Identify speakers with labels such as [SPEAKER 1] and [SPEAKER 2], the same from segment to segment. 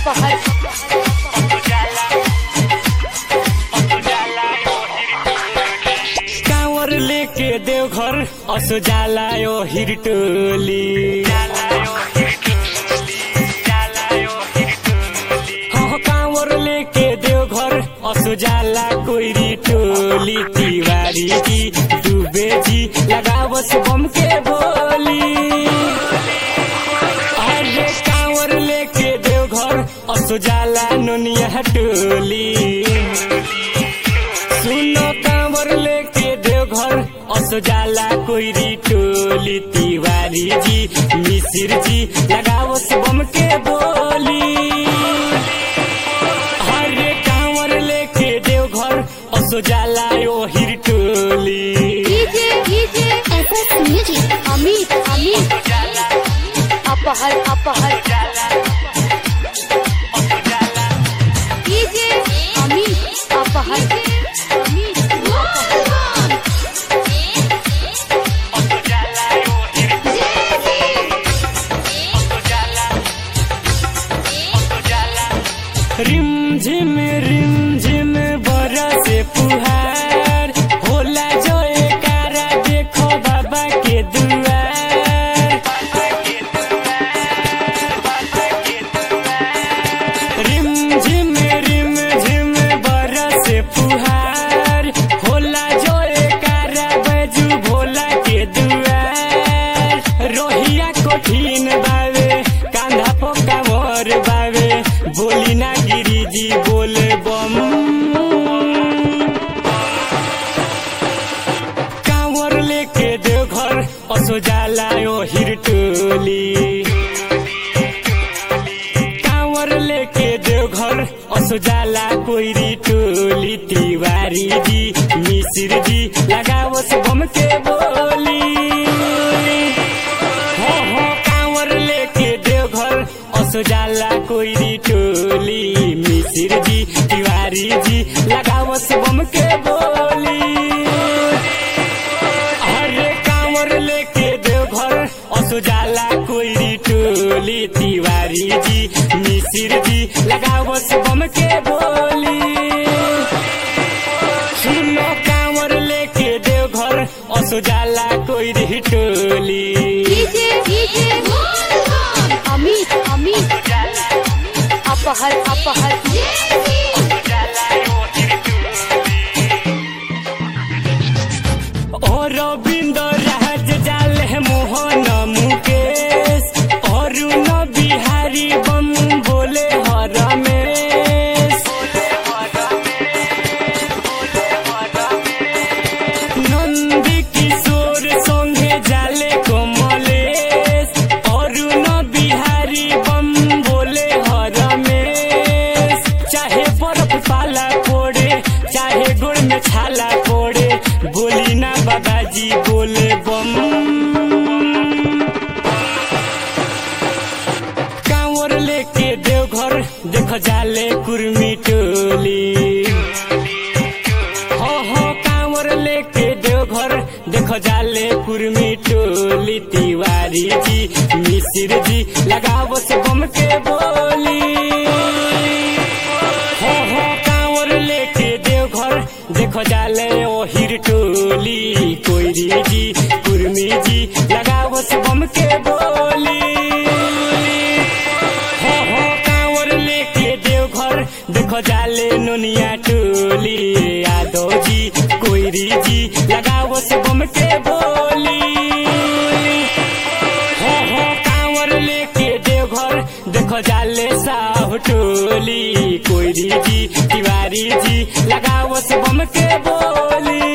[SPEAKER 1] अपहर
[SPEAKER 2] कांवर लेके देवघर असो जाला यो हिरटोली हाँ कांवर लेके देवघर असो जाला कोइरी टोली तिवारी जी डूबे जी लगावस बम के बोली अरे कांवर लेके देवघर असो जाला नोनिया टोली सुनो कांवर लेके देवघर असो जाला कोइरी टोली तिवारी जी मिसिर जी लगावस बम के बोली हरे कांवर लेके देवघर असो जाला यो हिर टोली
[SPEAKER 1] DJ DJ SS music Amit Amit अपहर अपहर डीजे अमित अपहर अमित
[SPEAKER 2] रिम झिम रिम झिम बरसे पुहार होला जो एकारा देखो बाबा के दुआर रिम झिम रिम झिम बरसे पुहार होला जो एकारा बजू भोला के दुआर रोहिया कठिन बावे कांधा पोका मोर बावे बोली ना गिरी जी बोले बम कांवर लेके देवघर असो जाला यो हिरटोली कांवर लेके देवघर असो जाला कोइरी टोली तिवारी जी मिसिर जी लगावस बम के बोली हो हो कांवर लेके देवघर असो जाला कोइरी टोली मिसिर जी तिवारी जी लगावस बम के बोली अरे कांवर लेके देवघर असो जाला कोइरी टोली तिवारी जी मिसिर जी लगावस बम के बोली सुनो कांवर लेके देवघर असो जाला कोइरी टोली
[SPEAKER 1] डीजे डीजे अमित अमित अपहर अपहर
[SPEAKER 2] और रविंद्र राज जाल है मोहन मुकेश अरुण बिहारी बम बोले हर रमेश नंद किशोर संगे जाले कमलेश अरुण बिहारी बम बोले हर रमेश चाहे बर्फ पाला पड़े चाहे गोड़ में छाला पड़े बोली ना बाबाजी बोले बम कांवर लेके देवघर देख जाले कुर्मी टोली हो हो कांवर लेके देवघर देख जाले कुर्मी टोली तिवारी जी मिसिर जी लगावो से बम के बोली हो हो कांवर लेके देवघर देखो जाले ओ हिर टोली कोइरी जी कुर्मी जी लगावो से बम के बोली हो हो कांवर लेके देवघर देखो जाले नोनिया टोली यादव जी कोइरी जी लगावो से बम के बोली हो हो कांवर लेके देवघर देखो जाले साहु टोली कोइरी जी तिवारी जी लगावो से बम के बोली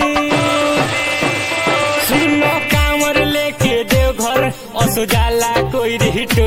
[SPEAKER 2] सुनो कांवर लेके देवघर असो जाला कोइरी